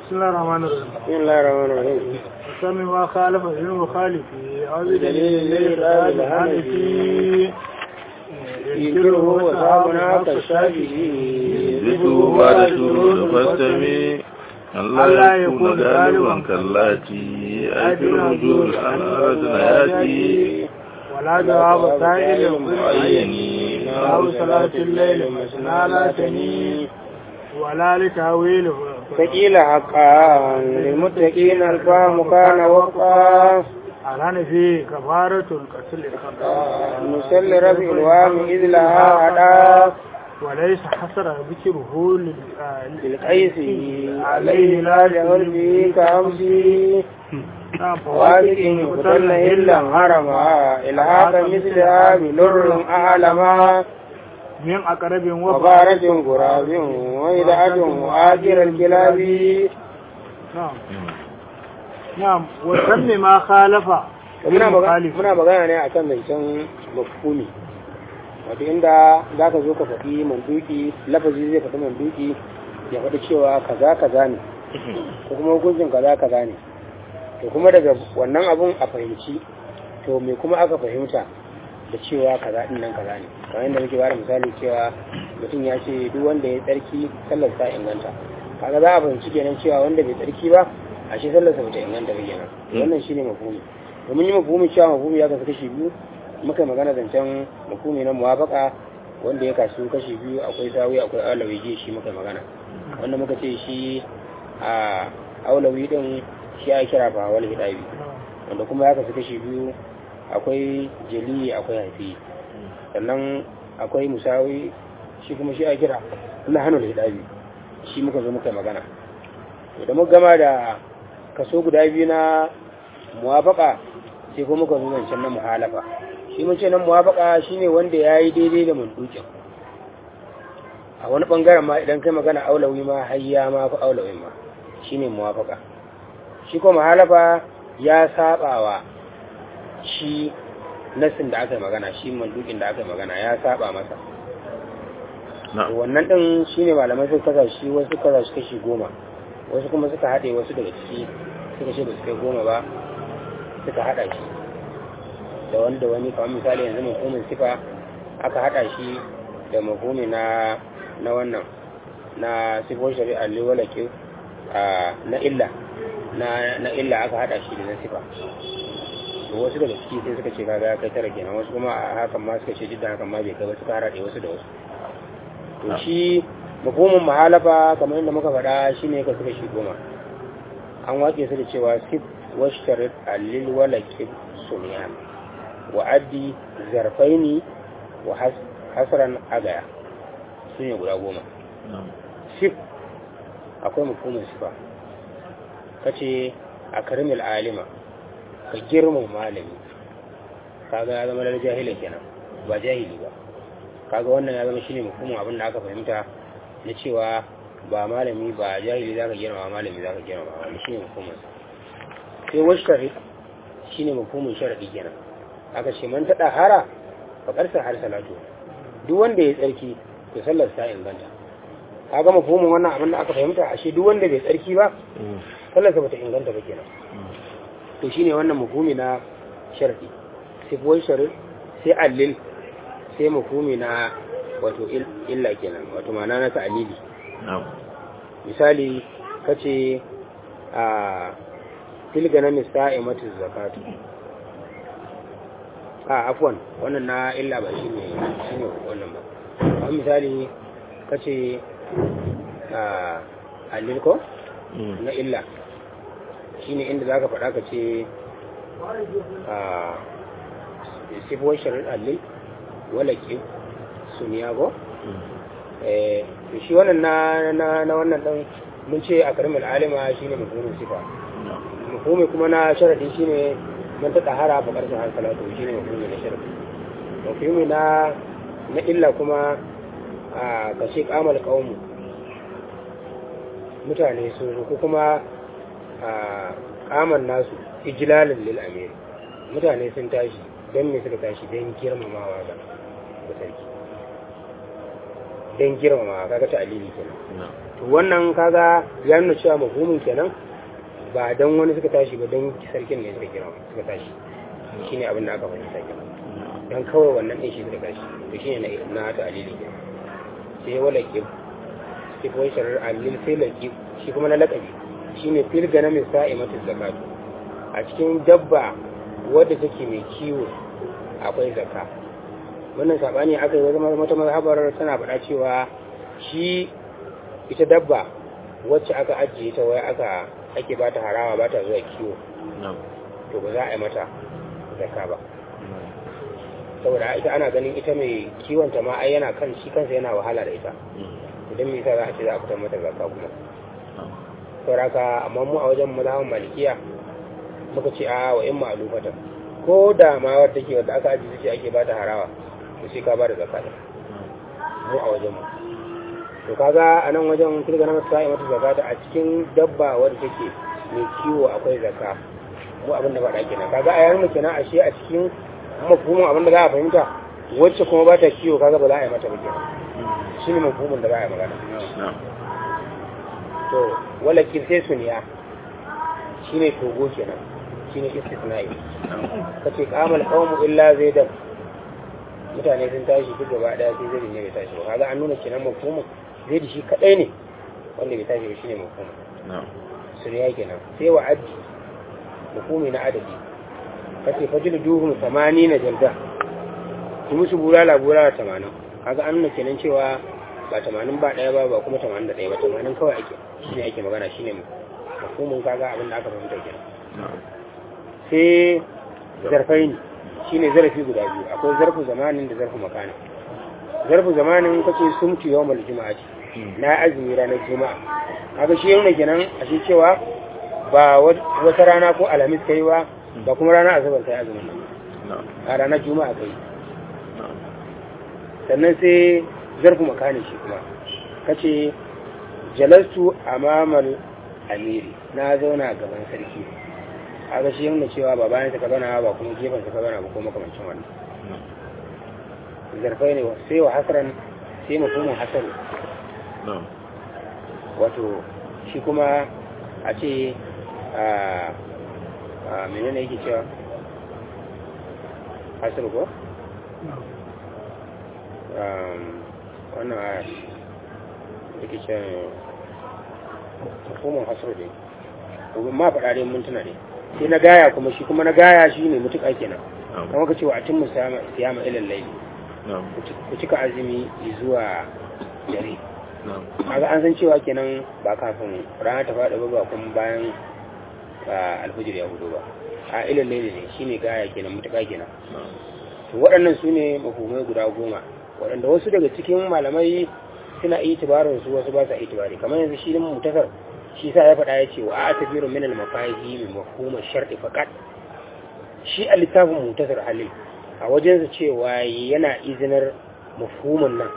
بسم الله الرحمن الرحيم بسم الله الرحمن الرحيم وسمي ما خالف للمخالف أو بدليل بدليل الإرشاد الإرشاد الحنفي ينكره وصحابنا كالشافعي ذكره بعد شروط فاستمي ألا يكون غالبا كاللاتي أي في الرجول أن أردنا ياتي ولا جواب سائل معين أو صلاة الليل مثنى لا تني ولا لتهويله فقيل حقا للمتقين الفهم كان وقا الحنفي كفارة القتل الخطأ نسل رفع الوام إذ لها أدا وليس حصر ذكره لل- آه، للقيس عليه لا جهل به كأمسي نعم وافق يقتلن إلا هرما إلحاق مثلها بلر أعلما من أقرب وفاء وبارة غراب وإذاعة وآخر الكلاب نعم نعم وسمي ما خالف muna magana المخالف muna magana ne akan zancen mafhumi wato inda za ka zo ka faɗi manduki lafazi zai faɗi manduki ya faɗi cewa kaza kaza ne ko kuma hukuncin kaza kaza ne to kuma daga wannan abun a fahimci to me kuma aka fahimta da cewa kaza din nan kaza ne kamar yadda muke bada misali cewa mutum ya ce duk wanda ya tsarki sallar sa inganta kaga za a fahimci kenan cewa wanda bai tsarki ba ashe sallar sa bata inganta ba kenan wannan shine mafhumi domin yi mafhumi cewa mafhumi ya kasu kashi biyu muka yi magana zancen mafhumi na muwafaka wanda ya kasu kashi biyu akwai sawi akwai aulawi ji shi muka yi magana wanda muka ce shi a aulawi din shi ya kira fa wal hidabi wanda kuma ya kasu kashi biyu akwai jali akwai haifi sannan akwai musawi shi kuma shi a kira na hannun hidabi shi muka zo muka yi magana to da muka gama da kaso guda biyu na muwafaka sai kuma muka zo zancen na muhalafa shi mun ce na muwafaka shine wanda ya yi daidai da mandukin a wani bangaren ma idan kai magana aulawi ma hayya ma fi aulawi ma shine muwafaka shi ko muhalafa ya sabawa shi nasin da aka yi magana shi mandukin da aka yi magana ya saba masa نعم wannan din shine malamai suka kasa shi wasu kasa shi kashi goma wasu kuma suka haɗe wasu daga ciki suka ce ba su kai goma ba suka haɗa shi da wani da wani kamar misali yanzu mafhumin sifa aka haɗa shi da mafhumi na na wannan na sifon shari'a liwalakin na illa na na illa aka haɗa shi da na sifa to wasu daga ciki sai suka ce kaga ya kai tara kenan wasu kuma a hakan ma suka ce duk da hakan ma bai kai ba suka haɗe wasu da wasu to shi mafhumin mahalafa kamar yadda muka faɗa shine ka suka shi goma an waƙe su da cewa sif washtarit alil walakib sunyan wa addi zarfaini wa has- hasran agaya su ne guda goma نعم sif akwai mafhumin sifa ka ce a karimil alima ka girman malami kaga ya zama lalar jahilin kenan ba jahili ba kaga wannan ya zama shine mafhumin abin da aka fahimta na cewa ba malami ba jahili zaka girma malami zaka girma wani shine mafhumin sai washtari shine mafhumin sharadi kenan aka ce man tada hara fa karsa har salatu duk wanda ya tsarki to sallar sa inganta kaga mafhumin wannan abin da aka fahimta ashe duk wanda bai tsarki ba sallar sa bata inganta ba kenan to shine wannan mafhumi na sharadi sai wai sharid sai allil sai mafhumi na wato il- illa kenan wato ma'ana na ta'alili نعم misali kace a tilga na misa'imatu zakatu a afwan wannan na illa ba shine shine wannan ba amma misali kace a allil ko na illa shine inda zaka faɗa ka ce a sifuwar sharar allil wala ke suniyago eh to shi wannan na na na wannan dan mun ce a karimul alima shine mafhumin sifa mafhumi kuma na sharadi shine man ta tahara fa karshen har salatu shine mafhumi na sharadi mafhumi na na illa kuma a kashe kamal qaumu mutane sun zo ko kuma a kaman nasu ijlalin lil amir mutane sun tashi don me suka tashi don girmamawa ga ga sarki don girmama kaga ta alili kenan to wannan kaga ya nuna cewa mafhumin kenan ba don wani suka tashi ba don sarkin ne suka girma suka tashi shine abin da aka fahimta kenan don kawai wannan ɗin shi suka tashi to shine na na ta alili kenan sai wala ke sai kuma sharar alil sai laki shi kuma na lakabi shine fil gana mai sa'imatu zakatu a cikin dabba wadda take mai kiwo akwai zakka wannan sabani aka yi wata mazhabar tana faɗa cewa shi ita dabba wacce aka ajiye ta wai aka ake ba ta harawa ba ta zuwa kiwo to ba za a yi mata zakka ba saboda ita ana ganin ita mai kiwon ta ma ai yana kan shi kansa yana wahala da ita idan me yasa za a ce za a fitar mata zakka kuma sauraka amma mu a wajen mazhaban malikiya muka ce a wa in ma'alufatan ko da ma wadda take wadda aka ajiye ce ake ba ta harawa to sai ka ba da zakka da mu a wajen mu to kaga a nan wajen kirga na masu mata zakata a cikin dabba wadda take mai kiwo akwai zakka mu abin da ba da kenan kaga a yayin kenan ashe a cikin mafhumin abin da za a fahimta wacce kuma ba ta kiwo kaga ba za a yi mata ba kenan shi ne mafhumin da za a yi magana to wala sai suniya shine togo kenan shine istisna'i kace qamal qawmu illa zaidan mutane sun tashi duk gaba daya sai zai ne bai tashi ba kaga an nuna kenan mafhumin zai da shi kadai ne wanda bai tashi ba shine mafhumin suniya kenan sai wa addi mafhumi na adadi kace fajil duhum 80 jalda ki musu bulala bulala 80 kaga an nuna kenan cewa ba 80 ba daya ba ba kuma 81 ba 80 kawai ake shine ake magana shine mafhumin kaga abin da aka fahimta kenan sai zarfai ne shine zarafi guda biyu akwai zarfu zamanin da zarfu makanin zarfu zamanin kace sumtu yawmal juma'ati na azumi ranar juma'a kaga shi yana kenan a shi cewa ba wata rana ko alhamis kai ba ba kuma rana asabar kai azumin nan a ranar juma'a kai sannan sai zarfu makanin shi kuma kace jalastu amamal amiri na zauna gaban sarki a ga shi yana cewa ba bayan ka zauna ba kuma gefen ka zauna ba ko makamancin wannan zarfai ne sai wa hasaran sai mafhumin hasan wato shi kuma a ce a menene yake cewa hasar ko wannan aya yake cewa hukumar hasar ne domin ma faɗa dai mintuna ne sai na gaya kuma shi kuma na gaya shi ne mutuƙa kenan kama ka cewa a tun siyama ilin laili ku cika azumi zuwa dare kaga an san cewa kenan ba kafin rana ta faɗa ba ba kuma bayan alfajir ya hudu ba a ilin laili ne shine gaya kenan mutuƙa kenan to waɗannan su ne mafhumai guda goma waɗanda wasu daga cikin malamai suna itibarin su wasu ba sa itibari kamar yanzu shi ne mutasar shi sa ya faɗa ya ce wa a tafiru min al-mafahi min mafhumar shar'i faqat shi a littafin mutasar halil a wajensa cewa yana izinar mafhuman nan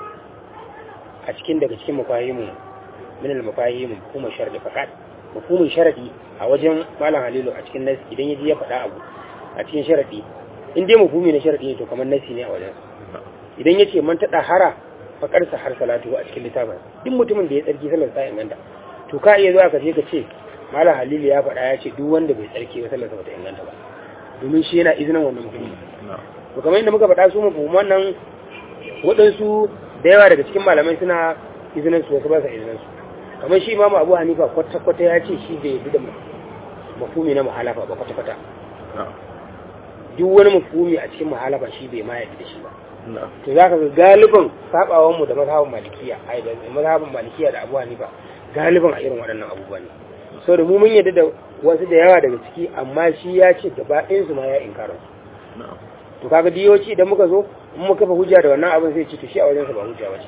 a cikin daga cikin mafahimu min al-mafahimu mafhumar shar'i faqat mafhumin sharadi a wajen malam halilu a cikin nasi idan yaji ya faɗa abu a cikin sharadi in dai mafhumi na sharadi ne to kamar nasi ne a wajen idan yace man tada hara faqar sa har salatu a cikin littafin duk mutumin da ya tsarki sallar sa inganta to ka iya zuwa ka je ka ce malam halilu ya faɗa ya ce duk wanda bai tsarki ba sallar sa bata inganta ba domin shi yana izinin wannan mafhumi to kamar yadda muka faɗa su mafhuman nan waɗansu da yawa daga cikin malamai suna izinin su wasu ba sa izinin su kamar shi imamu abu hanifa kwata-kwata ya ce shi bai da mafumi na muhalafa ba kwata-kwata duk wani mafumi a cikin muhalafa shi bai ma yadda da shi ba to za ka ga galiban sabawan mu da mazhabin malikiya ai da mazhabin malikiya da abu hanifa galiban a irin waɗannan abubuwa ne so da mu mun yadda da wasu da yawa daga ciki amma shi ya ce gaba ɗayan su ma ya inkara su to kaga diyoci idan muka zo in muka fa hujja da wannan abin sai ce to shi a wajen sa ba hujja ba ce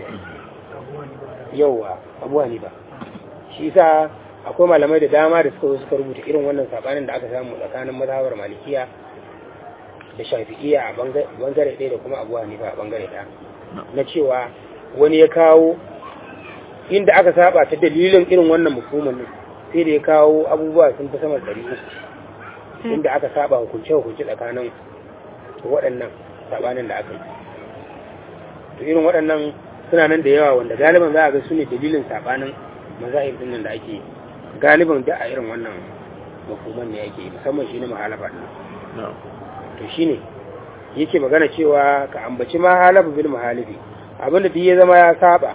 yauwa abu hanifa shi sa akwai malamai da dama da suka zo suka rubuta irin wannan sabanin da aka samu tsakanin mazhabar malikiya da shafi'iyya a bangare ɗaya da kuma abu hanifa a bangare ɗaya na cewa wani ya kawo inda aka saba ta dalilin irin wannan mafhumin ne sai da ya kawo abubuwa sun fi sama ɗari uku inda aka saba hukunce hukunce tsakanin waɗannan sabanin da aka yi to irin waɗannan suna nan da yawa wanda galiban za a ga su ne dalilin sabanin mazahib din nan da ake galiban da a irin wannan mafuman ne yake musamman shi ne mahalafa din na'am to shine yake magana cewa ka ambaci mahalafa bil mahalifi abinda duk ya zama ya saba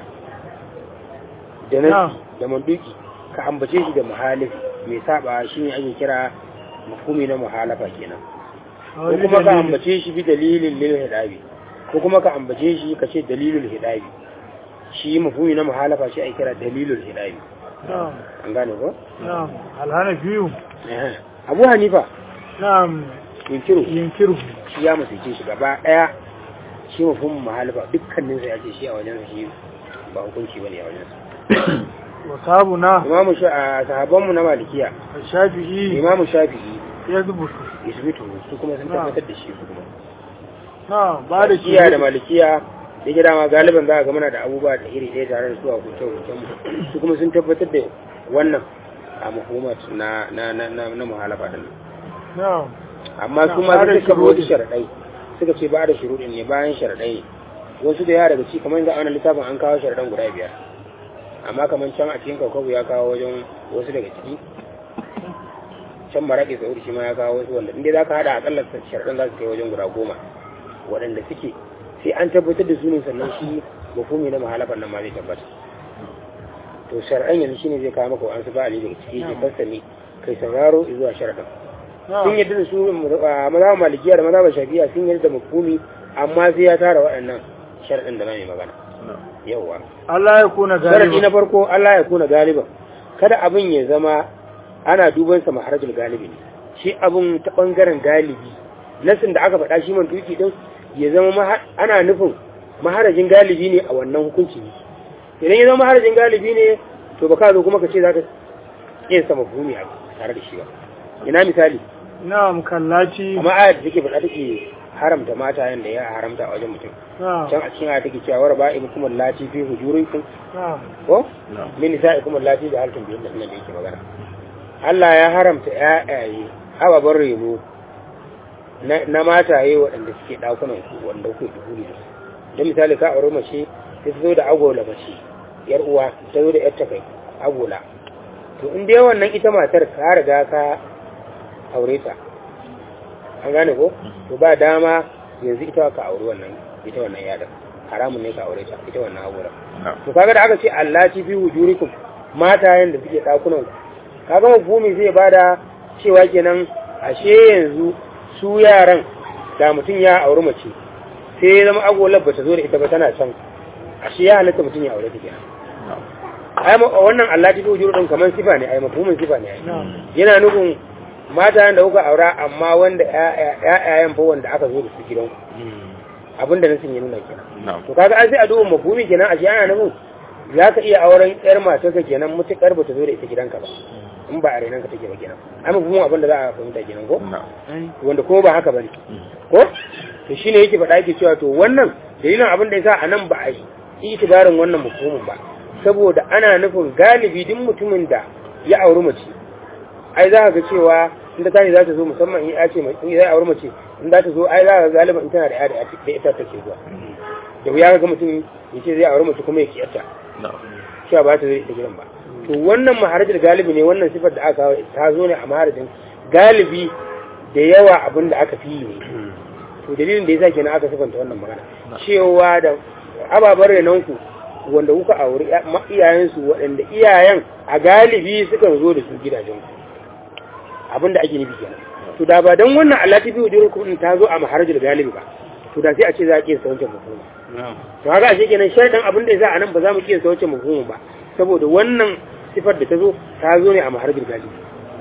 da nasi Na'am. da manduki ka ambace shi da mahalifi mai saba shine ake kira mafhumi na mahalafa kenan ko kuma ka ambace shi bi dalilin lil hidabi ko kuma ka ambace shi ka ce dalilul hidabi shi mafhumi na mahalafa shi ake kira dalilul hidabi na'am an gane ko na'am alhanafiyu Eh. Abu Hanifa na'am yunkiru yinkiru shi ya musulce shi gaba daya shi mafhumin mahalafa dukkanin sa ya ce shi a wajen shi ba hukunci bane a wajen sa wa sabuna imamu sha a sahabban mu na malikiya shafi'i imamu shafi'i ya zubutu isbitu su kuma sun Na'am. tabbatar da shi su kuma na'am ba da shi malikiya da malikiya da gida ma galiban za a ga muna da abubuwa da iri ɗaya tare da su a hukunce hukuncen mu su kuma sun tabbatar da wannan a mahumat na na na na, na muhalafa din na'am amma su ma Ba da sun kafa wasu shuruɗi. sharaɗai suka ce ba da shuruɗin ne bayan sharaɗai ne wasu da yawa daga ci kamar yanzu a wannan littafin an kawo sharaɗan guda biyar amma kamar can a cikin kaukabu ya kawo wajen wasu daga ciki can maraƙi sauri shi ma ya kawo wasu wanda inda za ka haɗa akalla sharaɗan za su kai wajen guda goma waɗanda suke sai an tabbatar da su ne sannan shi mafumi na mahalafan nan ma zai tabbata to sharaɗan yanzu shine zai kawo maka wa'ansu ba'ali daga ciki ke fassani kai sauraro zuwa sharaɗan sun na'am yadda da su a mazhaban malikiya da mazhaban shafi'a sun yadda da mafhumi amma sai ya tara waɗannan sharadin da mai magana na'am yawa Allah ya kuna sharadi na galiba farko Allah ya kuna galiban kada abin ya zama ana duban sa maharajul galibi ne shi abin ta bangaren galibi nasin da aka faɗa shi man duki din ya zama maha- ana nufin maharajin galibi ne a wannan hukunci ne idan ya zama maharajin galibi ne to ba ka zo kuma ka ce za ka yin sa mafhumi a tare da shi ba ina misali na'am kallaci amma ayat da take faɗa take haramta mata yanda ya haramta a wajen mutum na'am can a cikin ayat take cewa war ba'i kuma lati fi hujurikum na'am ko na'am min nisa'ikum lati da halkin biyan nan da yake magana Allah ya haramta ƴaƴaye ababen reno na na mataye waɗanda suke ɗakunan ku wanda kuke dukuri da su don misali ka aure mace sai ta zo da agola mace yar uwa ta zo da yar kai agola to in dai wannan ita matar ka riga ka aure ta an gane ko to ba dama yanzu ita ka aure wannan ita wannan yadar haramun ne ka aure ta ita wannan agola na'am to kaga da aka ce Allah ci fi wujurikum matayen da suke dakunan ku kaga mafhumi zai bada cewa kenan ashe yanzu su yaran da mutum ya auri mace sai ya zama agolar bata zo da ita ba tana can ashe ya halatta mutum ya aure ta kenan na'am ai ma- wannan Allah ci fi wujurikum kaman sifa ne ai mafhumin sifa ne ai na'am yana nufin matayen da kuka aura amma wanda ƴaƴayen fa wanda aka zo da su gidanku abinda nasin ya nuna kenan na'am to kaga an sai a duba mafhumi kenan a shi ana nufin za ka iya auren yar matarka kenan mutukar ba ta zo da ita gidanka ba in ba a renanka take ba kenan ai mafhumin abin da za a fahimta kenan ko na'am wanda kuma ba haka bane ko to shine yake faɗa yake cewa to wannan dalilin abin da yasa anan ba a yi itibarin wannan mafhumin ba saboda ana nufin galibi duk mutumin da ya auri mace ai za ka ga cewa in ta tashi za ta zo musamman in ya ce in ya auri mace in za ta zo ai za ka ga galiban in tana da ya da ita take zuwa da wuya ga mutum ya ce zai auri mace kuma ya kiyarta na'am cewa ba ta zai ita gidan ba to wannan maharajin galibi ne wannan sifar da aka kawo ta zo ne a maharajin galibi da yawa abin da aka fi yi ne to dalilin da yasa kenan aka sifanta wannan magana cewa da ababen renonku wanda kuka auri ya- ma- iyayensu waɗanda iyayen a galibi sukan zo da su gidajenku abin da ake nufi kenan to da ba don wannan Allah ta biyu jirin ta zo a maharajin galibi ba to da sai a ce za a kiyasta wancan mafhuma na'am to haka ashe kenan sharadan abin da yasa a nan ba za mu kiyasta wancan mafhumin ba saboda wannan sifar da ta zo ta zo ne a maharajin galibi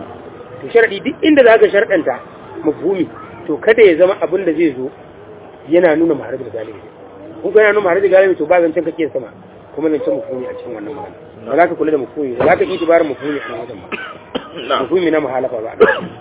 to sharadi duk inda za ka sharadanta mafhumi to kada ya zama abin da zai zo yana nuna maharajin galibi kun ga yana nuna maharajin galibi to ba zancen kake sama kuma zancen mafhumi a cikin wannan magana ba za ka kula da mafhumi ba za ka itibarin mafhumi a nan wajen ba na'am mafhumi na muhalafa ba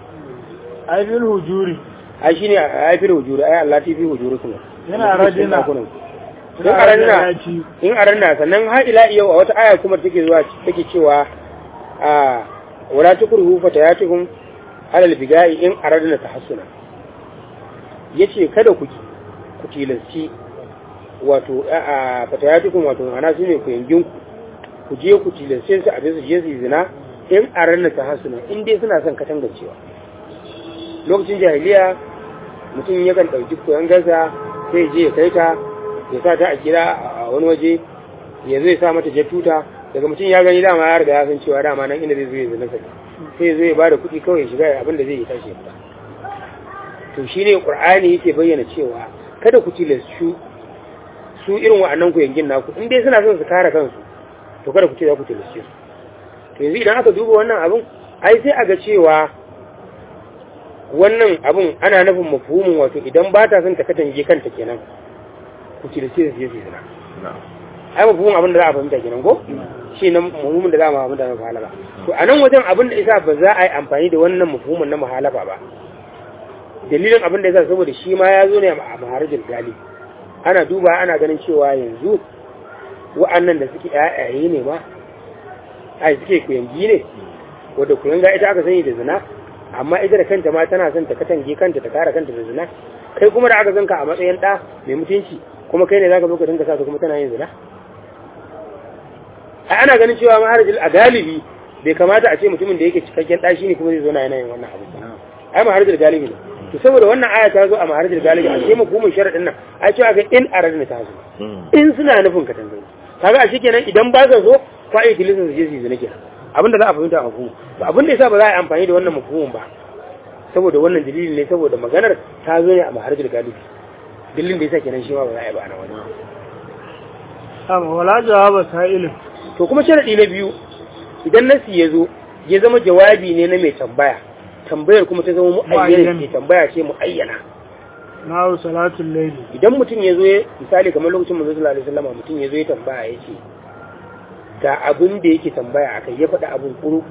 ai bil hujuri ai shine ai fi hujuri ai Allah ti fi hujuri kuma Yana radina. in a ranna in a ranna sannan har ila yau a wata aya kuma take zuwa take cewa a wala tukruhu fatayatukum alal bigai in aradna tahassuna yace kada ku ku tilasci wato a fatayatukum wato ana su ne ku yangin ku ku je ku tilace su a su je su yi zina in a ranar ta hasuna in dai suna son katangancewa lokacin jahiliya mutum yakan ɗauki koyon gasa sai je ya kai ta ya sa ta a gida a wani waje ya zo ya sa mata tuta daga mutum ya gani dama ya riga ya san cewa dama nan inda zai zo ya zina sai sai zai ba da kuɗi kawai ya shiga abin da zai yi tashi ya fita to shine qur'ani yake bayyana cewa kada ku tilassu su irin wa'annan ku yangin naku in dai suna son su kare kansu to kada ku ce za ku tilasce su to yanzu idan aka duba wannan abin ai sai a ga cewa wannan abin ana nufin mafhumin wato idan ba ta son ta katange kanta kenan ku tilasce su je su zina ai mafhumin abin da za a fahimta kenan ko shi nan mafhumin da za a ma da muhalaba to a nan wajen abin da isa ba za a yi amfani da wannan mafhumin na muhalaba ba dalilin abin da yasa saboda shi ma ya zo ne a maharajin gali ana duba ana ganin cewa yanzu wa'annan da suke yayaye ne ma ai suke kuyangi ne wadda kuyanga ita aka sani da zina amma ita da kanta ma tana son ta katange kanta ta kare kanta da zina kai kuma da aka zanka a matsayin ɗa mai mutunci kuma kai ne zaka zo ka dinga sa ta kuma tana yin zina ai ana ganin cewa maharajin a galibi bai kamata a ce mutumin da yake cikakken ɗa shine kuma zai zo na yana yin wannan abu ai maharajin galibi ne to saboda wannan aya ta zo a maharajin galibi a ce mafumin sharadin nan ai cewa ga in aradna ta zo in suna nufin ka tanzani kaga a kenan idan ba ka so fa ai tilisa su je su zina kenan abinda za a fahimta a mafumin to abin da yasa ba za a yi amfani da wannan mafumin ba saboda wannan dalilin ne saboda maganar ta zo ne a maharajin galibi dalilin da yasa kenan shi ma ba za a yi ba a nan wani amma wala jawaba sa'ilin to kuma sharadi na biyu idan nasi ya zo ya zama jawabi ne na mai tambaya tambayar kuma ta zama mu'ayyana ce tambaya ce mu'ayyana na salatul layli idan mutum ya zo ya misali kamar lokacin manzo sallallahu alaihi wasallam mutum ya zo ya tambaya ya ce ga abin da yake tambaya akai ya faɗa abin kuruku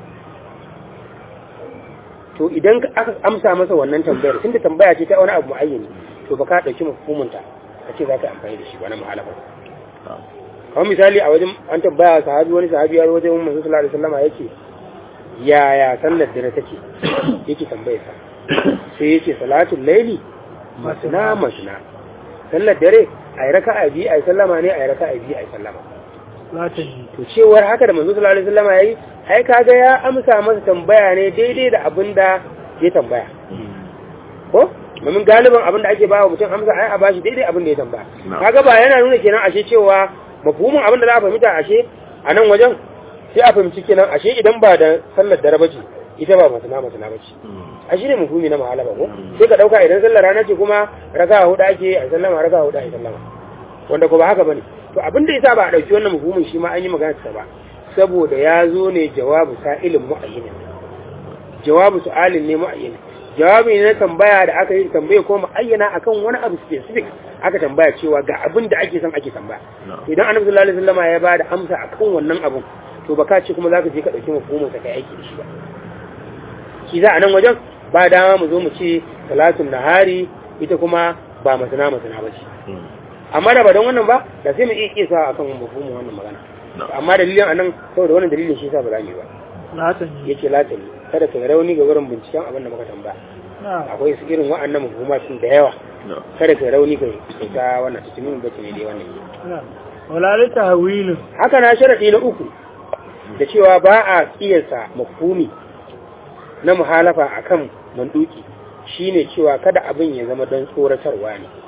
to idan aka amsa masa wannan tambayar tunda tambaya ce ta wani abu mu'ayyani to ba ka ɗauki mafhumunta ka ce za ka amfani da shi ba na mu'alafa kamar misali a wajen an tambaya sahabi wani sahabi ya wajen manzo sallallahu alaihi wasallam yake yaya sallar dare take yake tambaye sa sai yake salatul laili masna masna sallar dare ai raka'a bi ai sallama ne ai raka'a bi ai sallama latani to cewar haka da manzo sallallahu alaihi wasallam yayi ai kaga ya amsa masa tambaya ne daidai da abinda ya tambaya ko domin galiban abinda ake ba wa mutum amsa ai a bashi daidai abinda ya tambaya kaga ba yana nuna kenan ashe cewa mafhumin abin da za a fahimta ashe a nan wajen sai a fahimci kenan ashe idan ba da sallar dare bace ita ba masana masana bace a shi ne mafhumi na mahala ba ko sai ka dauka idan sallar rana ce kuma raka hudu ake a sallama raka hudu a sallama wanda ko ba haka bane to abin da yasa ba a dauki wannan mafhumin shi ma an yi magana ta ba saboda ya zo ne jawabu sa'ilin mu'ayyin jawabu su'alin ne mu'ayyin jawabi ne na tambaya da aka yi tambaye ko mu'ayyana akan wani abu specific aka tambaya cewa ga abin da ake son ake tambaya idan annabi sallallahu alaihi wasallam ya bada amsa akan wannan abun to ba ka ce kuma zaka je ka dauki mafhumin ka kai aiki da shi ba shi za a nan wajen ba dama mu zo mu ce salatun nahari ita kuma ba masana masana ba ce amma da ba don wannan ba da sai mu iya kisa akan mafhumin wannan magana amma dalilin anan saboda wannan dalilin shi yasa ba za mu yi ba latani yace latani kada ka rauni ga wurin binciken abin da muka tambaya na akwai su irin wa'annan mafhumatin da yawa kada ka rauni kai ta wannan cikin bace ne dai wannan na wala li tahwilin haka na sharadi na uku da cewa ba a kiyasa mafhumi na muhalafa akan manduki shine cewa kada abin ya zama don tsoratarwa ne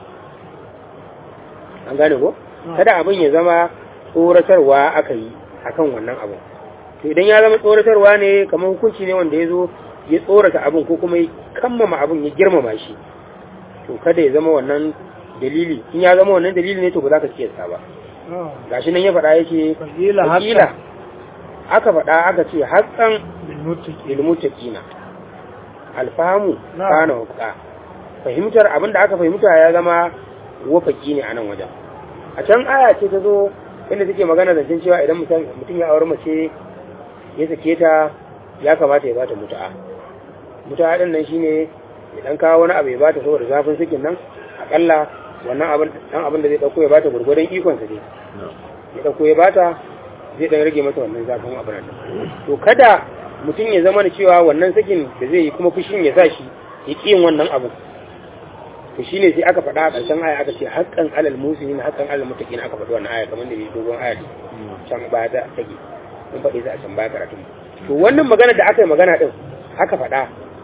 an gane ko kada abin ya zama tsoratarwa aka yi akan wannan abin to idan ya zama tsoratarwa ne kamar hukunci ne wanda ya zo ya tsorata abin ko kuma ya kammama abin ya girmama shi to kada ya zama wannan dalili in ya zama wannan dalili ne to ba za ka kiyasta ba gashi nan ya faɗa yake Fakila haqqan. fakila aka faɗa aka ce haƙƙan bil muttaqin ilmuttaqina alfahamu Na'am. kana hukka fahimtar abin da aka fahimta ya zama wafaki ne a nan wajen a can aya ce ta zo inda take magana da cewa idan mutum mutum ya aure mace ya sake ta ya kamata ya bata mutu'a mutu'a din nan shine ya dan kawo wani abu ya bata saboda zafin sakin nan akalla wannan abin dan abin da zai dauko ya bata gurgurdan ikon sa ne ya dauko ya bata zai dan rage mata wannan zafin abin nan to kada mutum ya zama da cewa wannan sakin da zai yi kuma fushin ya sa shi ya ƙi yin wannan abu to shine sai aka faɗa a ƙarshen aya aka ce haqqan alal muslimin haqqan alal muttaqin aka faɗi wannan aya kamar da bai dogon aya can baya ta take mun faɗi ta a can baya karatu to wannan magana da aka yi magana din aka faɗa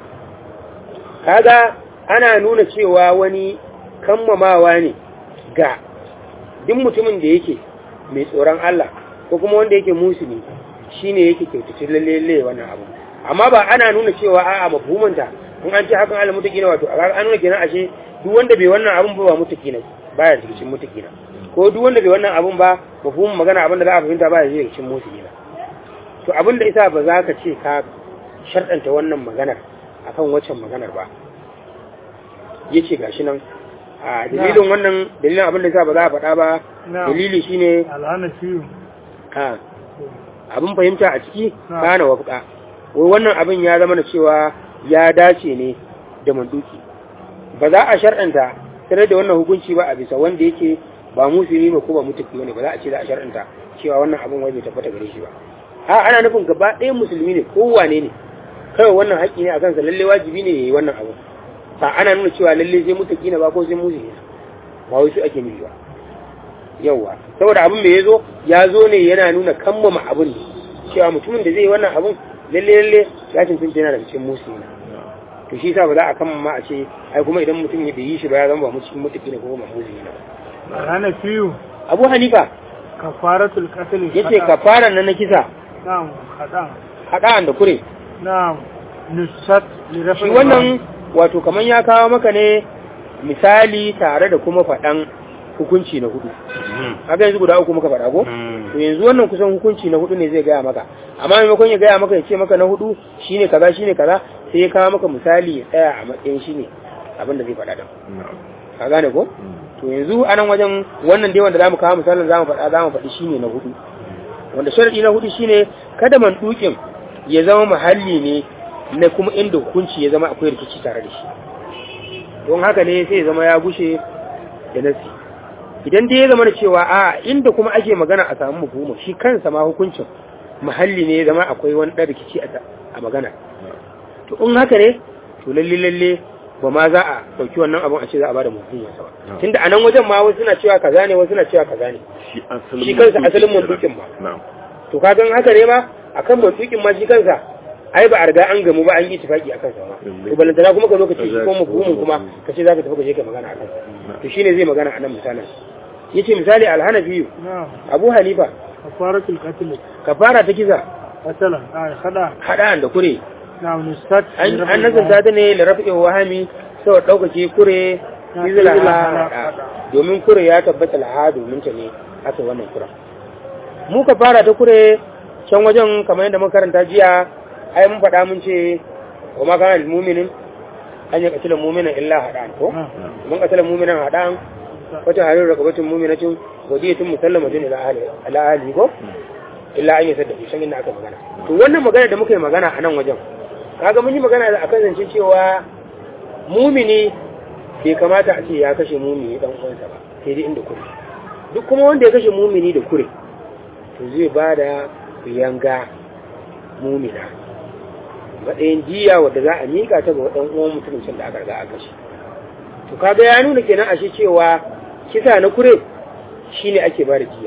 kaga ana nuna cewa wani kammamawa ne ga duk mutumin da yake mai tsoron Allah ko kuma wanda yake musulmi shine yake kyautace lalle wannan abu amma ba ana nuna cewa a'a mafhumanta in an ce hakan Allah mutaki na wato an nuna kenan ashe duk wanda bai wannan abun ba ba mutaki ne baya cikin mutaki na ko duk wanda bai wannan abun ba mafhumin magana abin da za a fahimta baya cikin mutaki na to abin da isa ba za ka ce ka sharɗanta wannan maganar akan waccan maganar ba yace gashi nan a dalilin wannan dalilin abin da isa ba za a faɗa ba dalili shine alhana fiyu a abin fahimta a ciki kana wafqa wai wannan abin ya zama da cewa ya dace ne da manduki ba za a shar'anta tare da wannan hukunci ba a bisa wanda yake ba musulmi ba ko ba mutuki ne ba za a ce za a shar'anta cewa wannan abin wai bai tabbata gare shi ba a ana nufin gaba ɗaya musulmi ne kowane ne kawai wannan haƙƙi ne a kansa lalle wajibi ne yayi wannan abu ba ana nuna cewa lalle sai mutuki ne ba ko sai musulmi ba wai su ake nufi ba yawa saboda abin da ya zo ya zo ne yana nuna kammama abin ne cewa mutumin da zai yi wannan abin lalle lalle ya cancanta yana daga cikin musulmi to shi sa ba za a kammama a ce ai kuma idan mutum ya yi shi ba ya zama ba mutum mutuki ne ko ba musulmi ne alhana fiyu abu hanifa kafaratul qatl yace kafara nan na kisa na'am hadan haɗa'an da kure na'am nusat li rafi shi wannan wato kaman ya kawo maka ne misali tare da kuma faɗan hukunci na hudu haka yanzu guda uku muka faɗa ko to yanzu wannan kusan hukunci na hudu ne zai gaya maka amma maimakon ya gaya maka ya ce maka na hudu shine kaza shine kaza sai ya kawo maka misali ya tsaya a matsayin shine abin da zai faɗa da ka gane ko to yanzu a nan wajen wannan dai wanda zamu kawo misalin zamu faɗa zamu faɗi shine na hudu wanda sharadi na hudu shine kada man dukin ya zama mahalli ne na kuma inda hukunci ya zama akwai rikici tare da shi don haka ne sai ya zama ya gushe da nasi idan dai ya zama da cewa a inda kuma ake magana a samu mafhumu shi kansa ma hukuncin mahalli ne ya zama akwai wani ɗan rikici a magana to in haka ne to lalle lalle ba ma za a ɗauki wannan abun a ce za a bada mafhumin sa ba tunda a nan wajen ma wasu suna cewa kaza ne wasu suna cewa kaza ne shi kansa asalin mantukin ma to ka gan haka ne ma akan mantukin ma shi kansa ai ba a riga an gamu ba an yi tafaki akan sa ma to balantana kuma ka zo ka ce shi ko mafhumin kuma ka ce za ka tafi ka je ka magana akan sa to shine zai magana a nan misalin yace misali alhanafi na'am abu hanifa kafaratul qatl kafara ta kisa asalan ay hada hada da kure na'am nusat an an nazarta ta ne da rafi'in wahami sau ɗaukake kure izila hada domin kure ya tabbata laha domin ta ne aka wannan kura mu ka fara ta kure can wajen kamar yadda makaranta jiya ai mun faɗa mun ce wa ma kana mu'minin an yi katilan mu'minin illa hadan ko mun katilan mu'minin hadan wata harin rakabatin mu'minatin wadiyatun musallamatun ila ahli ila ahli ko illa an yi sadda shan inda aka magana to wannan magana da muka yi magana a nan wajen kaga mun yi magana da akan zance cewa mumini bai kamata a ce ya kashe mumini dan uwansa ba sai dai inda kure duk kuma wanda ya kashe mumini da kure to zai ba da yanga mumina matsayin jiya wadda za a miƙa ta ga ɗan uwan mutumin can da aka riga aka kashe to kaga ya nuna kenan ashe cewa kisa na kure shine ake ba da jiya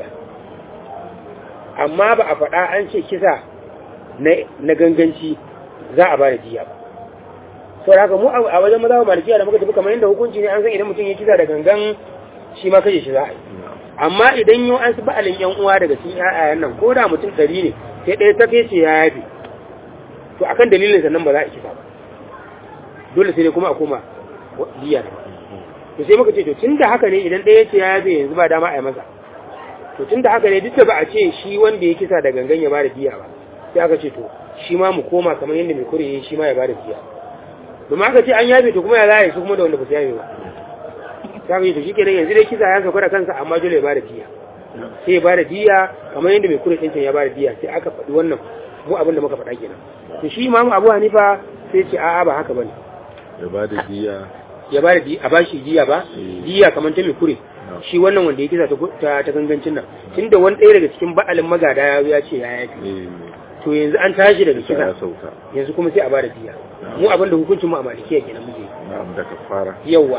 amma ba a faɗa an ce kisa na ganganci za a ba da jiya ba sau da haka mu a wajen maza malikiya da muka tafi kamar yadda hukunci ne an san idan mutum ya kisa da gangan shi ma kashe shi za a yi amma idan yau an su ba'alin yan uwa daga cikin ƴaƴayen nan ko da mutum ɗari ne sai ɗaya ta fece ya yafe to akan dalilin sannan ba za a kisa ba dole sai dai kuma a koma jiya da to sai muka ce to tun da haka ne idan ɗaya ce ya yafe yanzu ba dama a yi masa to tun da haka ne duk da ba a ce shi wanda ya kisa da gangan ya bada diya ba sai aka ce to shi ma mu koma kamar yadda mai kure shi ma ya bada diya domin aka ce an yafe to kuma ya zai su kuma da wanda ba su yafe ba ta yi to shi kenan yanzu dai kisa ya sauka da kansa amma dole ya bada diya sai ya bada diya kamar yadda mai kure ɗin ya bada diya sai aka faɗi wannan mu abin da muka faɗa kenan to shi imamu abu hanifa sai ce a'a ba haka bane ya ba da diya ya bada diya a bashi diya ba diya kamar ta mai kure shi wannan wanda ya kisa ta ta gangancin nan tunda wani ɗaya daga cikin ba'alin magada ya zo ya ce ya yafi to yanzu an tashi daga kisa kisa ya sauka yanzu kuma sai a bada diya mu abinda hukuncin mu a malikiya kenan muke na'am da kafara yawa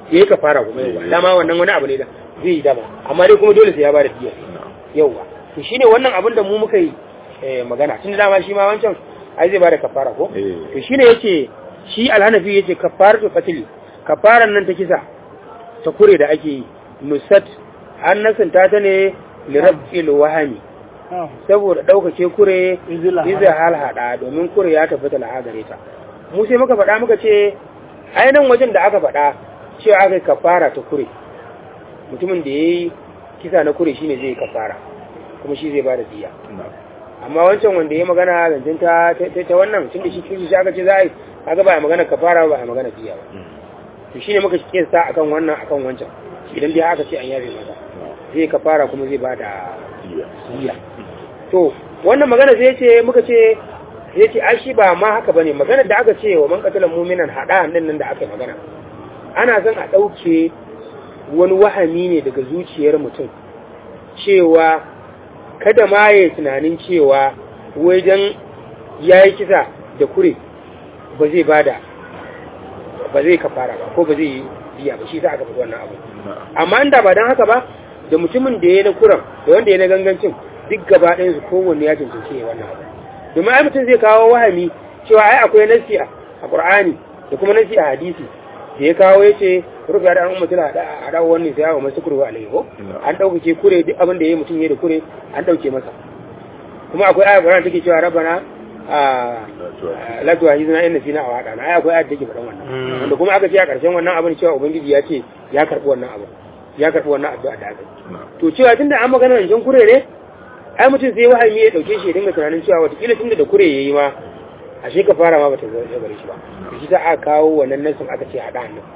ya yi kafara kuma yawa dama wannan wani abu ne da zai yi dama amma dai kuma dole sai ya bada diya yawa to shine wannan abin da mu muka yi magana tun da dama shi ma wancan ai zai bada kafara ko to shine yace shi alhanafi yace kafaratu qatl kafaran nan ta kisa ta kure da ake yi nusat an nasanta ta ne lirabbil wahami saboda ɗaukake kure iza halhada domin kure ya tabbata laha gare ta mu sai muka faɗa muka ce ainihin wajen da aka faɗa cewa aka yi kafara ta kure mutumin da ya yi kisa na kure shine zai yi kafara kuma shi zai ba da diya amma wancan wanda ya magana zancen ta ta wannan tun da shi kishi shi aka ce za a yi aka ba a magana kafara ba a magana diya ba to shine muka kesa akan wannan akan wancan idan dai aka ce an yafe masa zai kafara kuma zai ba da diya to wannan magana zai ce muka ce zai ce ai shi ba ma haka bane magana da aka ce wa man qatala mu'minan hada nan nan da aka magana ana son a dauke wani wahami ne daga zuciyar mutum cewa kada ma ya tunanin cewa wajen yayi kisa da kure ba zai bada ba zai kafara ba ko ba zai yi biya ba shi sa aka fi wannan abu amma inda ba dan haka ba da mutumin da ya na kuran da wanda ya na gangancin duk gaba ɗayan su kowanne ya cancanci ya wannan abu domin ai mutum zai kawo wahami cewa ai akwai nasi a Qur'ani da kuma nasi a hadisi da ya kawo ya ce rufe da an mutum a dawo wannan sai yawo masu kurwa alaihi ko an ɗaukake kure duk abin da ya mutum ya da kure an ɗauke masa kuma akwai ayat Qur'ani take cewa rabbana a latuwa hizna inna fina a waɗa na ai akwai ayat take faɗan wannan wanda kuma aka ce a ƙarshen wannan abin cewa ubangiji ya ce ya karɓi wannan abu ya karɓi wannan addu'a da aka to cewa tunda an magana rancen kure ne ai mutum sai wahayi ya dauke shi ya dinga tunanin cewa watakila tunda da kure yayi ma ashe ka fara ma bata zai gare shi ba shi ta aka kawo wannan nasin aka ce hada hannun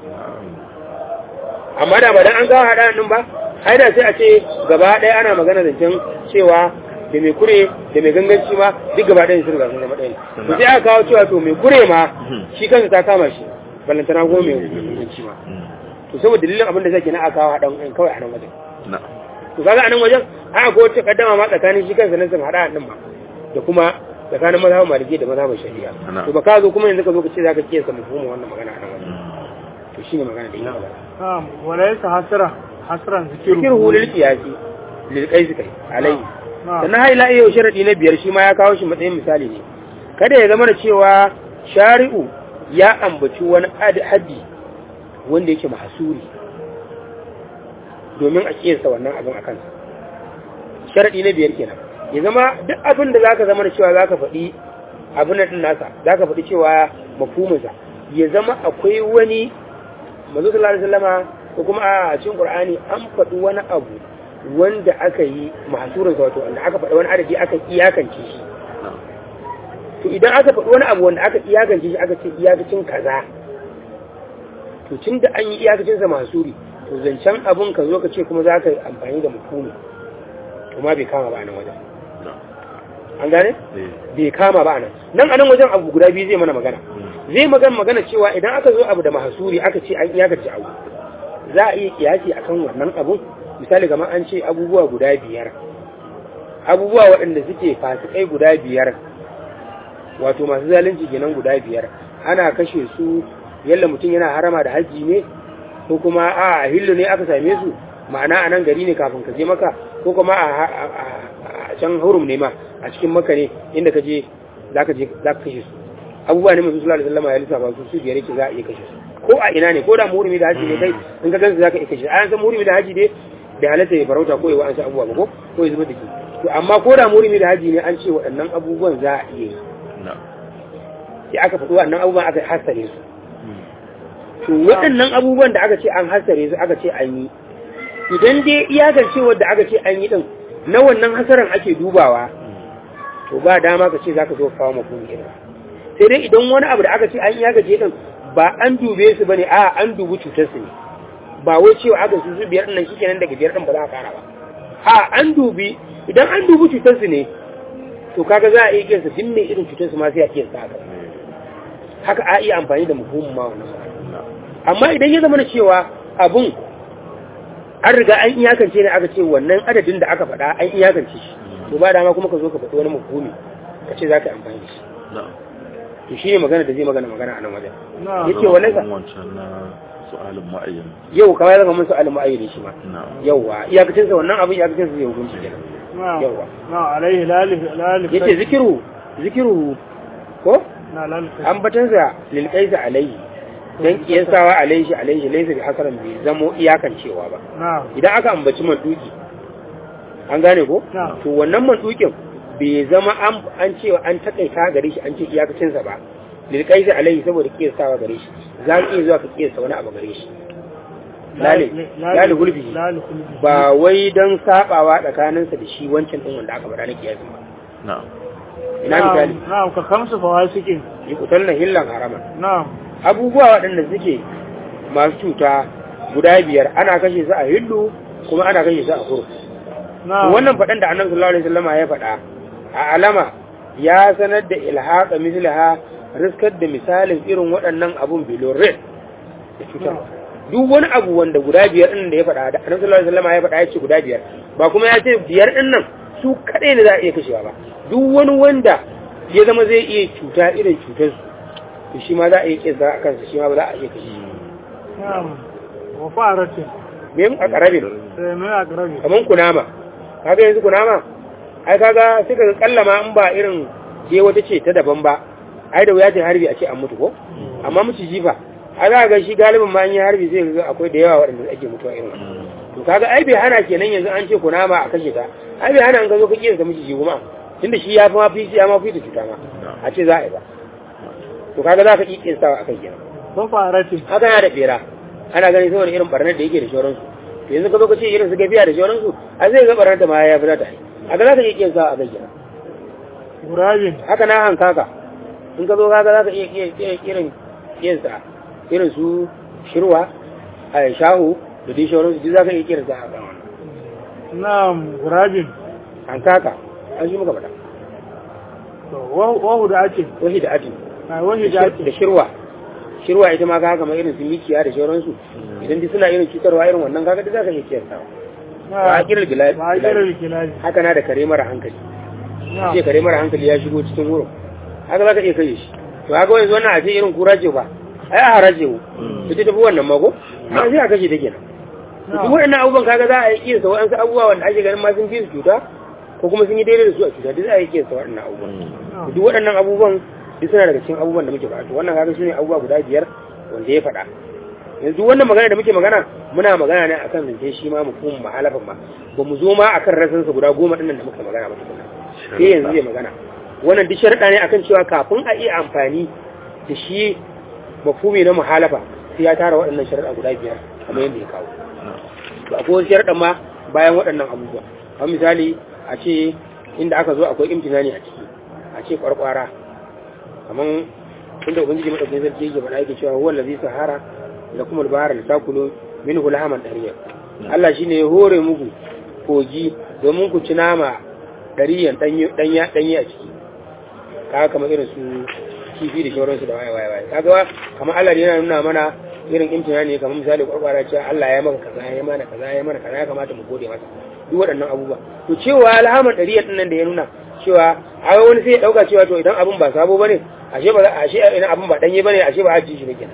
amma da ba dan an kawo hada hannun ba ai da sai a ce gaba ɗaya ana magana zancen cewa da mai kure da mai ganganci ma duk gaba ɗaya sun gasu zama ɗaya to sai aka kawo cewa to mai kure ma shi kansa ta kama shi ballantana ko mai ganganci ma to saboda dalilin abin da zai na aka kawo hadan kawai a nan wajen to kaga a nan wajen a ko wacce kaddama ma tsakanin shi kansa nan sun hada din ba da kuma tsakanin mazhabin maliki da mazhabin shari'a to ba ka zo kuma yanzu ka zo ka ce zaka kiyasa mafhumin wannan magana a nan wajen to shine magana da yake magana na'am wala yasa hasara hasran zikiru zikiru lil qiyasi lil qais kai alai sannan haila iyo sharadi na biyar shi ma ya kawo shi matsayin misali ne kada ya zama da cewa shari'u ya ambaci wani haddi wanda yake mahasuri domin a kiyasta wannan abin a kansa sharaɗi na biyar kenan ya zama duk abin da zaka zama da cewa zaka faɗi abin nan din nasa zaka faɗi cewa mafhuminsa ya zama akwai wani manzo sallallahu alaihi wasallama ko kuma a cikin qur'ani an faɗi wani abu wanda aka yi mahsurin sa wato wanda aka faɗi wani adadi aka iyakance shi to idan aka faɗi wani abu wanda aka iyakance shi aka ce iyakacin kaza to tun da an yi iyakacin sa mahsuri to zancen abun ka zo ka ce kuma za ka yi amfani da mafhumi to ma bai kama ba nan wajen an gane bai kama ba nan nan a nan wajen abu guda biyu zai mana magana zai magana magana cewa idan aka zo abu da mahasuri aka ce an iyakace abu za a iya kiyasi akan wannan abun misali kamar an ce abubuwa guda biyar abubuwa waɗanda suke fasikai guda biyar wato masu zalunci kenan guda biyar ana kashe su yalla mutum yana harama da haji ne ko kuma a hillu ne aka same su ma'ana a nan gari ne kafin ka je maka ko kuma a can hurum ne ma a cikin maka ne inda ka je za ka kashe su abubuwa ne masu sulala sallama ya lissafa su su biyar yake za a iya kashe su ko a ina ne ko da muhurimi da haji ne kai in ka gansu za ka iya kashe a yan san muhurimi da haji ne da halatta ya farauta ko ya wa an sa abubuwa ba ko ko ya zuba da ke to amma ko da muhurimi da haji ne an ce waɗannan abubuwan za a iya yi sai aka faɗi waɗannan abubuwan aka hasare su to waɗannan abubuwan da aka ce an hasare su aka ce an yi idan dai iyakancewar da aka ce an yi din na wannan hasaran ake dubawa to ba dama ka ce za ka zo kawo mafuni irin sai dai idan wani abu da aka ce an iyakace din ba an dube su bane a an dubi cutar su ne ba wai cewa aka su su biyar nan shikenan daga biyar din ba za a kara ba a an dubi idan an dubi cutar su ne to kaga za a iya kiyasa din mai irin cutar su ma sai a kiyasa haka haka a iya amfani da mafhumin ma wannan amma idan ya zama na cewa abun an riga an iyakance ne aka ce wannan adadin da aka faɗa an iyakance shi to ba dama kuma ka zo ka faɗi wani mafhumi ka ce za ka amfani da shi to shi ne magana da zai magana magana a nan wajen na'am yace walaysa wancan na su'alin ma'ayyan yau kawai zaka mun su'alin mu'ayyidi shi ma na'am yawa iyakacin sa wannan abin iyakacin sa zai hukunci kenan na'am yawa na'am alaihi lalif lalif yace zikiru zikiru ko na lalif ambatan sa lil qaisa alayhi dan kiyasawa alayhi shi alayhi laysa bi hasaran bi zamo iyakan cewa ba na'am idan aka ambaci manduki an gane ko na'am to wannan mandukin bai zama an an cewa an takaita gare shi an ce iyakacin sa ba lil qaisa alayhi saboda kiyasawa gare shi za ka iya zuwa ka kiyasa wani abu gare shi lale lale gulbi lalif gulbi ba wai don sabawa tsakaninsa da shi wancan din wanda aka faɗa na kiyasin ba na'am ina misali na'am ka kamsu fawasikin yi kutar na hillan haraman na'am abubuwa waɗanda suke masu cuta guda biyar ana kashe su a hillu kuma ana kashe su a kuru na'am wannan faɗan da annabi sallallahu alaihi wasallam ya faɗa a alama ya sanar da ilhaqa mislaha riskar da misalin irin waɗannan abun bilorin da cutarwa duk wani abu wanda guda biyar ɗin da ya faɗa da annabi sallallahu alaihi wasallam ya faɗa ya ce guda biyar ba kuma ya ce biyar ɗin nan su kaɗai ne za a iya kashewa ba duk wani wanda ya zama zai iya cuta irin cutar su to shi ma za a iya kisa a kansa shi ma ba za a iya kashe shi na'am wa faratin me a karabin sai mai akrabi kaman kunama kaga yanzu kunama ai kaga sai kaga kallama in ba irin je wata ce ta daban ba ai da wuya ta harbi a ce an mutu ko amma muci jifa a za ga shi galibin ma an yi harbi zai ga akwai da yawa waɗanda ake mutuwa irin wannan to kaga ai bai hana kenan yanzu an ce kunama a kashe ta ai bai hana an ka zo ka kiyar ka miciji kuma tunda shi ya fi ma fi ya ma fi ta cuta ma a ce za a yi ba to kaga za ka iya kiyarsawa a kai kenan wa faratin haka yana da bera ana gani saboda irin barnar da yake da shauransu to yanzu ka zo ka ce irin su gafiya da shauransu a zai ga barnar da ma ya fi ta yi haka za ka iya kiyarsawa a kai kenan gurabin haka na hankaka in ka zo kaga za ka iya iya- iya- irin kiyarsa irin su shirwa a shahu da dai shauransu duk za ka iya kiyarsa a kan wannan na'am gurabin hankaka an shi muka faɗa to wa wa huda ake wahi da ati ai wani da da ake shirwa shirwa ita ma kaga kamar irin su mikiya da shauransu idan duk suna irin cutarwa irin wannan kaga duk za ka iya kiyarsawa ba a kirar bilal ba a kirar kilali haka na da kare mara hankali na'am ce kare mara hankali ya shigo cikin wurin haka za ka iya kai shi to haka wani wannan a ce irin kura ce ba ai a haraje wu ita tafi wannan mako a sai a kashe ta kenan to duk waɗannan abubuwan kaga za a yi kiyasa waɗansu abubuwa wanda ake ganin ma sun fi su cuta ko kuma sun yi daidai da su a cuta duk za a yi kiyasa waɗannan abubuwan to duk waɗannan abubuwan duk suna daga cikin abubuwan da muke faɗa to wannan kaga su ne abubuwa guda biyar wanda ya faɗa yanzu wannan magana da muke magana muna magana ne akan zance shi ma mu kuma mahalafin ma ba mu zo ma akan rasansa guda goma ɗin nan da muka magana ba tukuna sai yanzu zai magana wannan duk sharaɗa ne akan cewa kafin a iya amfani da shi mafhumi na muhalafa sai ya tara waɗannan sharaɗa guda biyar kamar yadda ya kawo to akwai wasu sharaɗa ma bayan waɗannan abubuwa kamar misali a ce inda aka zo akwai imtinani a ciki a ce kwarkwara kamar inda ubangiji madaukakin sarki yake faɗa yake cewa huwa allazi sahara lakum al-bahra litakulu minhu lahaman dariya Allah shine ya hore muku kogi domin ku ci nama dariyan danya danya a ciki kaga kamar irin su kifi da shauransu da waye waye waye kaga kamar Allah ne yana nuna mana irin imtinani kamar misali kwarkwara cewa Allah ya maka kaza ya mana kaza ya mana kaza ya kamata mu gode masa duk waɗannan abubuwa to cewa alhaman dariya din nan da ya nuna cewa a wani sai ya dauka cewa to idan abun ba sabo bane ashe ba ashe idan abun ba danye bane ashe ba haji shi ba kenan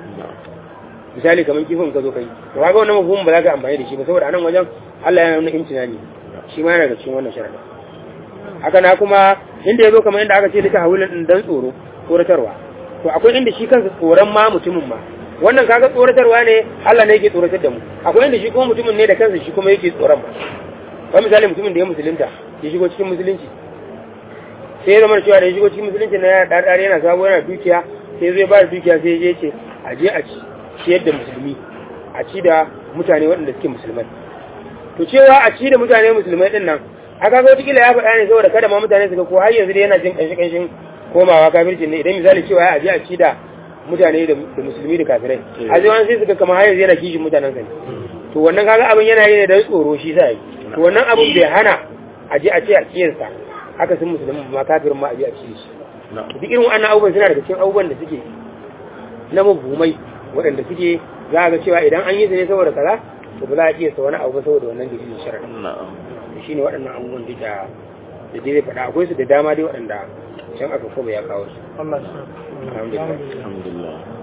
misali kamar kifin ka zo kai to kaga wannan mafhumin ba za ka amfani da shi ba saboda anan wajen Allah yana nuna imtinani shi ma yana da cikin wannan sharadin haka na kuma inda ya zo kamar inda aka ce duka hawilin din dan tsoro tsoratarwa to akwai inda shi kansa tsoron ma mutumin ma wannan kaga tsoratarwa ne Allah ne yake tsoratar da mu akwai inda shi kuma mutumin ne da kansa shi kuma yake tsoron ba kamar misali mutumin da ya musulunta ya shigo cikin musulunci sai ya zama cewa da ya shigo cikin musulunci na yana ɗarɗar yana sabo yana dukiya sai zai ba da dukiya sai ya je ce a je a ci ciyar da musulmi a ci da mutane waɗanda suke musulmai to cewa a ci da mutane musulmai ɗin nan a kaga wata ya faɗa ne saboda kada ma mutane su ga ko har yanzu dai yana jin ƙanshi ƙanshin komawa kafircin ne idan misali cewa a je a ci da mutane da musulmi da kafirai a zai wani sai su ga kamar har yanzu yana kishin mutanen sa ne to wannan kaga abin yana yi ne da tsoro shi sa yi to wannan abin bai hana a je a ce a kiyarsa haka sun musulmi ma kafirin ma a je a ci shi duk irin wannan abubuwan suna daga cikin abubuwan da suke na mabumai waɗanda suke za a ga cewa idan an yi su ne saboda kaza to ba za a iya sa wani abu ba saboda wannan dalilin sharaɗin shi ne waɗannan abubuwan da da da dai faɗa akwai su da dama dai waɗanda can aka kuma ya kawo su Allah ya sa alhamdulillah alhamdulillah